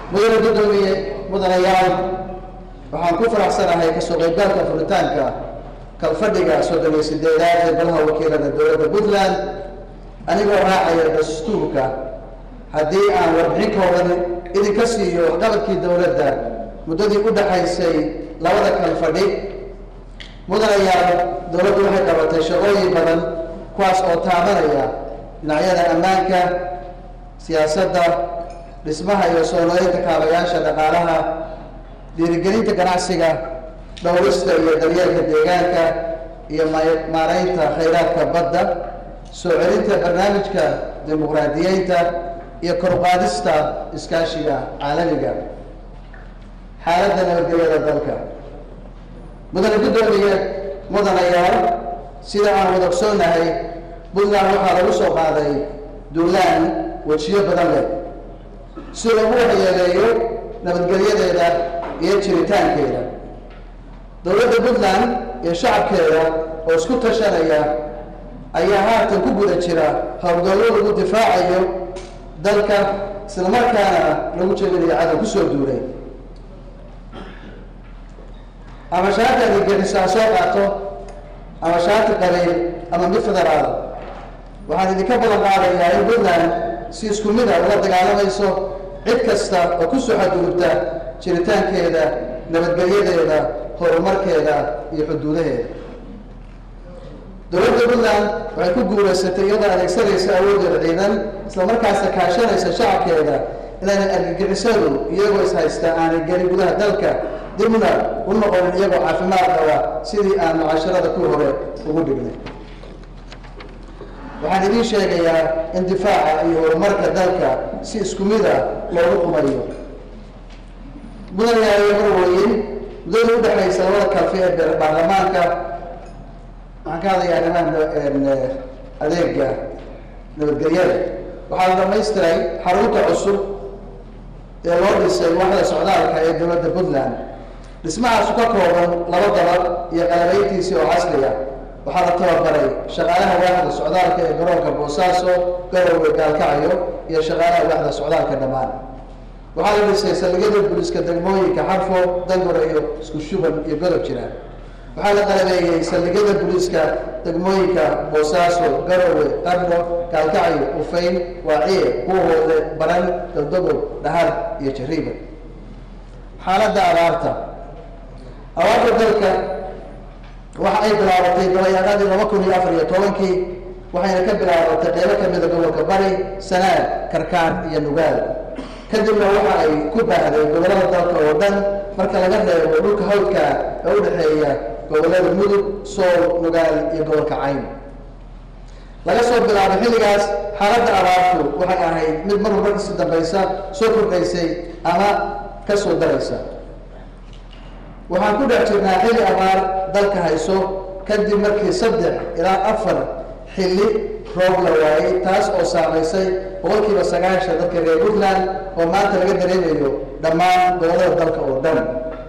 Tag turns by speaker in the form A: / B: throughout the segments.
A: mudane guddoomiye mudanayaal waxaan ku faraxsanahay kasoo qaybgalka furitaanka kalfadhiga soddon iyo sideedaad ee golaha wakiilada dowladda puntland anigoo raacaya dastuurka haddii aan warbixin kooban idinka siiyo waxqabadkii dowladda muddadii u dhaxaysay labada kalfadhi mudanayaal dowladdu waxay qabatay shaqooyin badan kuwaas oo taabanaya dhinacyada ammaanka siyaasadda dhismaha iyo soo nooleynta kaabayaasha dhaqaalaha dhiirigelinta ganacsiga dhowrista iyo daryeelka deegaanka iyo maaraynta khayraadka badda soo celinta barnaamijka dimuqraadiyeynta iyo koruqaadista iskaashiga caalamiga xaaladda nabadgelyada dalka mudane guddoomiye mudanayaal sida aan wada ogsoonahay puntland waxaa lagu soo qaaday duulaan wejiyo badan leh si lagu waxyeeleeyo nabadgelyadeeda iyo jiritaankeeda dowladda puntland iyo shacabkeeda oo isku tashanaya ayaa haatan ku guda jira howlgallo lagu difaacayo dalka islamarkaana lagu jebinayo cadow kusoo duulay ama shaati adigelisaa soo qaato ama shaati qabiil ama mid federaal waxaan idinka balan qaadayaa in puntland si isku mid a ula dagaalamayso cid kasta oo kusoo xadgudubta jiritaankeeda nabadgelyadeeda horumarkeeda iyo xuduudaheeda dowladda puntland waxay ku guulaysatay iyadoo adeegsanaysa awoodeeda ciidan islamarkaasna kaashanaysa shacabkeeda inaanay argagixisadu iyagoo ishaysta aanay gelin gudaha dalka dibna u noqonin iyagoo caafimaad qaba sidii aan mucaasharada ku hore ugu dhignay waxaan idiin sheegayaa in difaaca iyo horumarka dalka si isku mid a loogu qumayo mudanayaaliyo marwooyin muddada u dhexaysa labada kalfi ee baarlamaanka waxaan ka hadlayaa arrimaha adeega nabadgelyada waxaa la dhamaystiray xarunta cusub ee loo dhisay waaxda socdaalka ee dowladda puntland dhismahaasu ka kooban laba dabad iyo qalabayntiisii oo casriya waxaa la tababaray shaqaalaha waaxda socdaalka ee garoonka boosaaso garowe gaalkacyo iyo shaqaalaha waaxda socdaalka dhammaan waxaa la dhisay saldhigyada buliska degmooyinka xarfo dangore iyo isku shuban iyo godob jiraan waxaa la qalabeeyey saldhigyada buliiska degmooyinka boosaaso garowe qarno gaalkacyo ufayn waaciye kuwahoode baran daldogob dhahar iyo jariiba xaaladda abaarta abaarta dalka waxa ay bilaabatay dabayaaqadii laba kun iyo afar iyo tobankii waxayna ka bilaabatay qeybo kamida gobolka bari sanaad karkaan iyo nugaal kadibna waxa ay ku baahday gobollada dalka oo dhan marka laga reebo dhulka hawdka ee u dhexeeya gobollada mudug sool nugaal iyo gobolka cayn laga soo bilaabo xilligaas xaaladda abaartu waxay ahayd mid marba markasi dambaysa soo kordhaysay ama ka soo daraysa waxaan ku dhex jirnaa xilli abaar dalka hayso kadib markii saddex ilaa afar xilli roob la waayey taas oo saamaysay boqolkiiba sagaashan dadka reer puntland oo maanta laga dareemayo dhammaan gobollada dalka oo dhan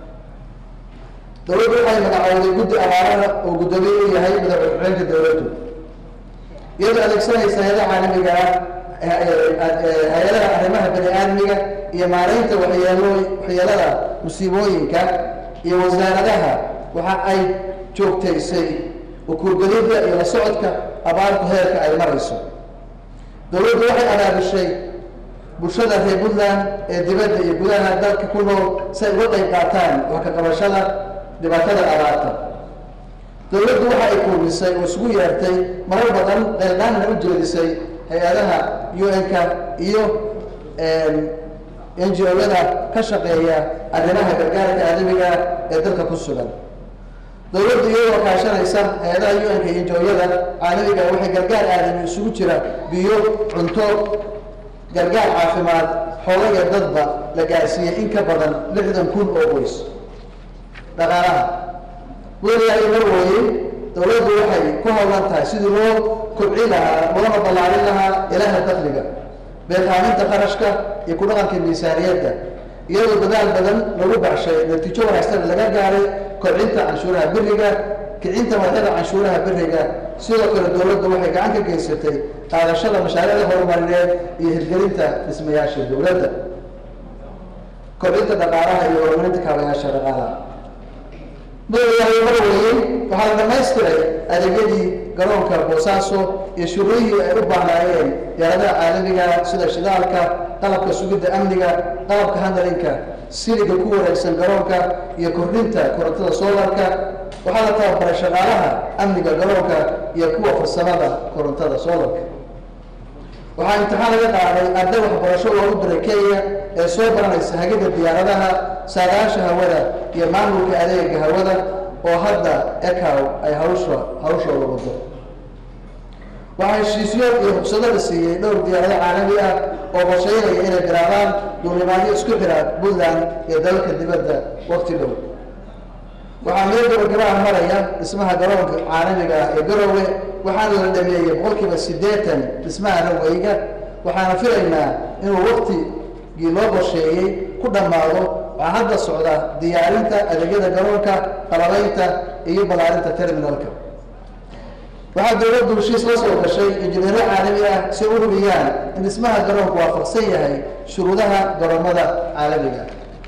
A: dowladdu waxay magacowday guddi abaaraha oo guddoomiye u yahay madaxweynaha dowladdu iyadoo adeegsanaysa hay-adaha caalamiga ah hay-adaha arrimaha bani aadmiga iyo maaraynta waxyeelo waxyeelada musiibooyinka iyo wasaaradaha waxa ay joogtaysay ukuurgelidda iyo la socodka abaartu heerka ay marayso dowladdu waxay abaabishay bulshada reer puntland ee dibadda iyo gudaha dalka ku nool si ay uga qayb qaataan wax ka qabashada dhibaatada abaarta dowladdu waxa ay kuumisay oo isugu yeertay marar badan qeyldaanna u jeedisay hay-adaha un-ka iyo n g o-yada ka shaqeeya arrimaha gargaarka aadamiga ee dalka ku sugan dowladdu iyadoo kaashanaysa hay-adaha un-ka iyo njooyada caalamiga waxay gargaar aadami isugu jira biyo cunto gargaar caafimaad xoolo iyo dadba la gaarsiiyey in ka badan lixdan kun oo qoys dhaqaalaha weliyahay marwooye dowladdu waxay ku howlan tahay sidii loo kobci lahaa loona ballaarin lahaa ilaha dakliga beeqaaminta qarashka iyo ku dhaqanka miisaaniyadda iyadoo dadaal badan lagu baxshay natiijo wanaagsan laga gaaray kobcinta canshuuraha beriga kicinta madaxyada canshuuraha beriga sidoo kale dowladdu waxay gacan ka geysatay qaadashada mashaariicda horumarineed iyo hirgelinta dhismayaasha dowladda kordhinta dhaqaalaha iyo horumarinta kaabayaasha dhaqaalaha madaxweyne marweeye waxaa la dhamaystiray adeegyadii garoonka boosaaso iyo shuruudihii ay u baahnaayeen diyaaradaha caalamiga sida shidaalka qalabka sugidda amniga qalabka handlinka siliga ku wareegsan garoonka iyo kordhinta korontada soolarka waxaa la tababaray shaqaalaha amniga garoonka iyo kuwa farsamada korontada soolarka waxaa imtixaan laga qaaday arday waxbarasho loogu diray kenya ee soo baranaysa hagida diyaaradaha saadaasha hawada iyo maamulka adeega hawada oo hadda ecow ay hawsha hawshooda wado waxaa heshiisyo iyo rugsado la siiyey dhowr diyaarado caalami ah oo qorsheynaya inay bilaabaan duulimaadyo isku xira puntland iyo dalalka dibadda waqti dhow waxaa meel gabagabaha maraya dhismaha garoonka caalamiga ah ee garowe waxaana la dhameeyey boqolkiiba siddeetan dhismaha raweyga waxaana filaynaa inuu waqtigii loo qorsheeyey ku dhammaado waxaa hadda socda diyaarinta adeegyada garoonka qalabaynta iyo ballaarinta terminalka waxaa dowladdu heshiis la soo gashay injineero caalami ah si u hubiyaan in dhismaha garoonku waafaqsan yahay shuruudaha garoomada caalamiga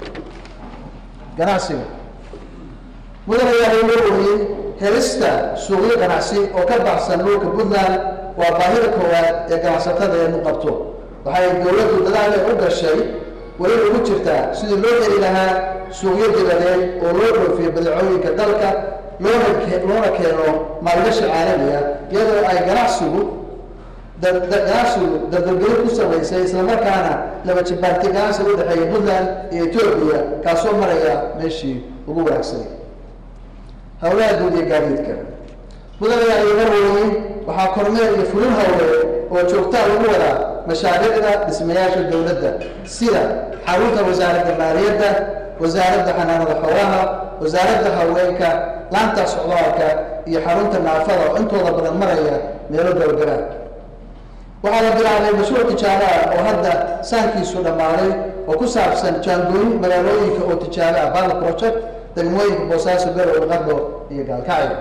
A: ganacsiga mudane yahay loo wariyey helista suuqyo ganacsi oo ka baxsan dhulka puntland waa baahida koowaad ee ganacsatada eenu qabto waxay dowladdu dadaal u gashay weli ugu jirtaa sidii loo heli lahaa suuqyo dibadeed oo loo dhoofiyo badeecooyinka dalka loona loona keeno maalgashi caalamiga iyadoo ay ganacsigu ganacsigu dardalgelin ku samaysay islamarkaana laba jibaarti ganacsiga udhexeeya puntland iyo etoobiya kaasoo maraya meeshii ugu wanaagsanay howlaha guud iyo gaadiidka mudanayaa iyo marweyne waxaa kormeer iyo fulin howleed oo joogtaa lagu wadaa mashaariicda dhismayaasha dowladda sida xarunta wasaaradda maaliyadda wasaaradda xanaanada xoolaha wasaaradda haweenka laanta socdaalka iyo xarunta naafada oo intooda badan maraya meelo gabagabaa waxaa la bilaabay mashruuc tijaabo ah oo hadda saankiisu dhammaaday oo ku saabsan jaangooyin magaalooyinka oo tijaabo ah bal project degmooyinka boosaaso garowe qardho iyo gaalkacyo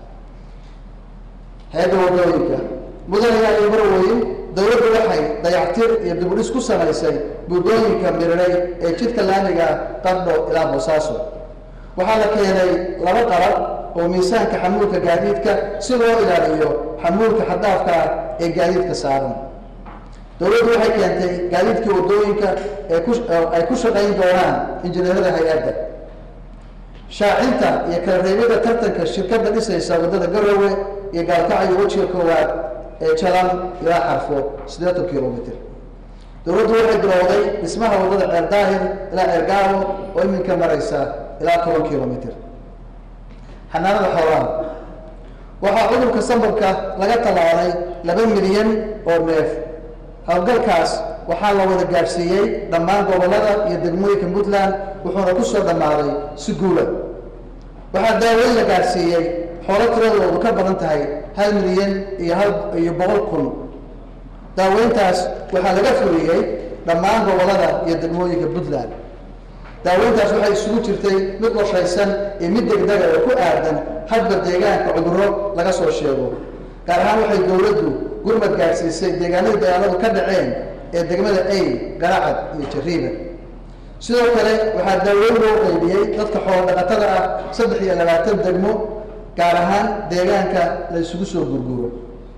A: hay-adda wadooyinka mudanayaa iyo marweyn dowladdu waxay dayactir iyo dibudhis ku samaysay buddooyinka mirinay ee jidka laamiga qardho ilaa boosaaso waxaa la keenay laba qalab oo miisaanka xamuulka gaadiidka si loo ilaaliyo xamuulka xaddaafka ah ee gaadiidka saaran dowladdu waxay keentay gaadiidkii waddooyinka ee ku ay ku shaqayn doonaan injineerada hay-adda shaacinta iyo kala reebida tartanka shirkadda dhisaysa waddada garowe iyo gaalkacyo wejiga koowaad ee jalan ilaa xarfo siddeetan kilomitr dowladdu waxay bilowday dhismaha waddada ceer daahir ilaa ceergaabo oo iminka maraysa ilaa toban kilomitr xanaanada xoolaha waxaa cudurka sambabka laga tallaalay laba milyan oo neef howlgalkaas waxaa la wada gaadhsiiyey dhammaan gobollada iyo degmooyinka puntland wuxuuna ku soo dhammaaday si guula waxaa daaweyn la gaadhsiiyey xoolo tiradoodu ka badan tahay hal milyan iyo hal iyo boqol kun daaweyntaas waxaa laga fuliyey dhammaan gobollada iyo degmooyinka puntland daaweyntaas waxay isugu jirtay mid qorshaysan iyo mid degdega oo ku aadan hadba deegaanka cudurro laga soo sheego gaar ahaan waxay dowladdu gurmad gaadhsiisay deegaanadii dagaaladu ka dhaceen ee degmada ay garacad iyo jariiba sidoo kale waxaa daaweyn loo qeybiyey dadka xoolo dhaqatada ah saddex iyo labaatan degmo gaar ahaan deegaanka la isugu soo gurguuro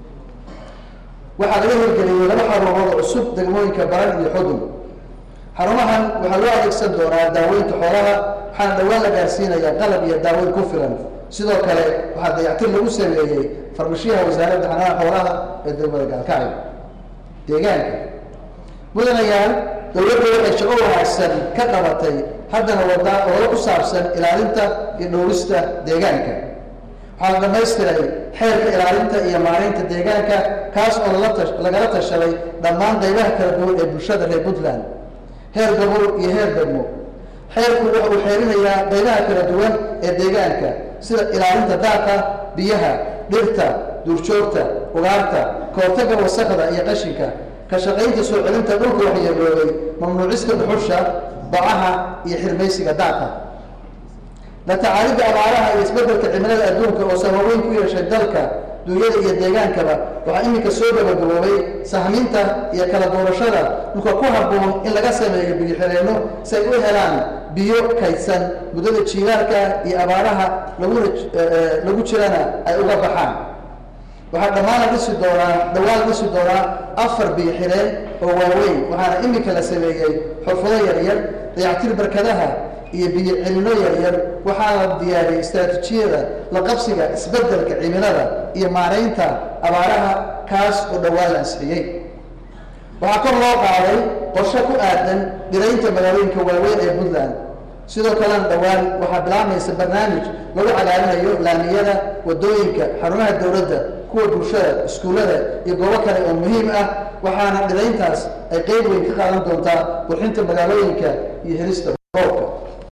A: waxaa laga hirgeliyey laba xarumood cusub degmooyinka baran iyo xudun xarumahan waxaa loo adeegsan doonaa daaweynta xoolaha waxaana dhowaan la gaarsiinayaa qalab iyo daaweyn ku filan sidoo kale waxaa dayactir lagu sameeyey farmashiyaha wasaaradda xanaana xoolaha ee degmada gaalkacyo deegaanka mudanayaal dowladda waxay shaqo wanaagsan ka qabatay haddana wadaa ololo ku saabsan ilaalinta iyo dhowrista deegaanka waxaa la dhamaystiray xeerka ilaalinta iyo maaraynta deegaanka kaas oo lala tash lagala tashaday dhammaan qaybaha kala duwan ee bulshada reer puntland heer gobol iyo heer degmo xeerku waxa uu xeerinayaa qaybaha kala duwan ee deegaanka sida ilaalinta daaqa biyaha dhirta duurjoogta ugaarta kahortagga wasaqda iyo qashinka ka shaqaynta soo celinta dhulka waxyeeloobay mamnuucista dhuxusha bacaha iyo xirmaysiga daaqa la tacaalidda abaaraha iyo isbeddelka cimilada adduunka oo sababeyn ku yeeshay dalka duunyada iyo deegaankaba waxaa iminka soo gabagaboobay sahminta iyo kala doorashada dhulka ku habboon in laga sameeyo biyo-xireenno si ay u helaan biyo kaydsan muddada jiilaalka iyo abaaraha laguna lagu jirana ay uga baxaan waxaa dhammaan la dhisi doonaa dhawaan la dhisi doonaa afar biyo xireen oo waaweyn waxaana iminka la sameeyey xurfado yaryar dayactir barkadaha iyo biyo celino yaryar waxaa la diyaariyey istaraatiijiyada la qabsiga isbeddelka cimilada iyo maaraynta abaaraha kaas oo dhowaan la ansixiyey waxaa kor loo qaaday qorshe ku aadan dhiraynta magaalooyinka waaweyn ee puntland sidoo kalena dhowaan waxaa bilaabmaysa barnaamij lagu cagaarinayo laamiyada wadooyinka xarumaha dowladda kuwa bulshada iskuullada iyo goobo kale oo muhiim ah waxaana dhirayntaas ay qeyb weyn ka qaadan doontaa qurxinta magaalooyinka iyo helista roobka